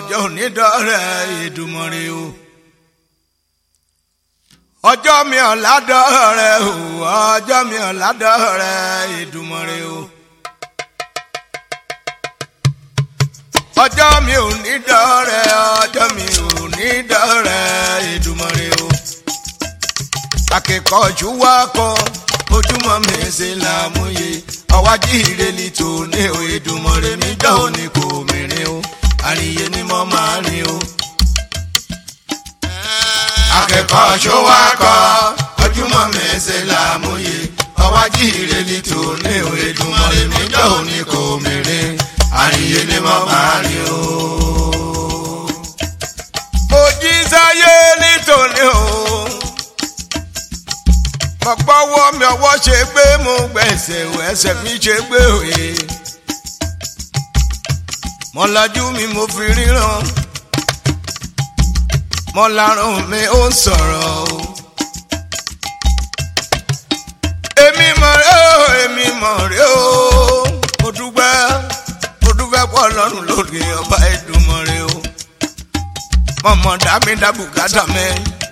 ọjọ́ onídọ́rẹ́ Èdùmàrè o ọjọ́ mi ò ládọ́rẹ́ o ọjọ́ mi ò ládọ́rẹ́ Èdùmàrè o ọjọ́ mi ò ní dọ́rẹ́ ọjọ́ mi ò ní dọ́rẹ́ Èdùmàrè o akẹ́kọ̀ọ́jú wa kọ́ ojúmọ́ mi ṣe làmúyẹ ọwájú ìrẹ́lì tó ní o Èdùmàrè mi jọ́ òní kò mìíràn o àríyé ni mo máa rìn o. akẹ́kọ̀ọ́ ṣọwọ́ kọ́ ojúmọ́ mi ṣe làmúyẹ ọwájú ìrẹ́lì tó ní o Èdùmàrè mi jọ́ òní kò mìíràn àríyé ni mo máa rìn o. mo jí sáyé nítorí o mo gbọ́wọ́ mi ọwọ́ ṣe gbé mo gbẹ̀sẹ̀ ẹsẹ̀ mi ṣe gbé òye mo lajú mi mo fi ríran mo larun mi ó ń sọ̀rọ̀ o. èmi mọ̀ rẹ́ o èmi mọ̀ rẹ́ o mo dúpẹ́ mo dúpẹ́ pọ̀ lọ́rùn lórí ọba Èdùmàrè o mọ̀mọ́ dá mi dá bùkátà mẹ́rin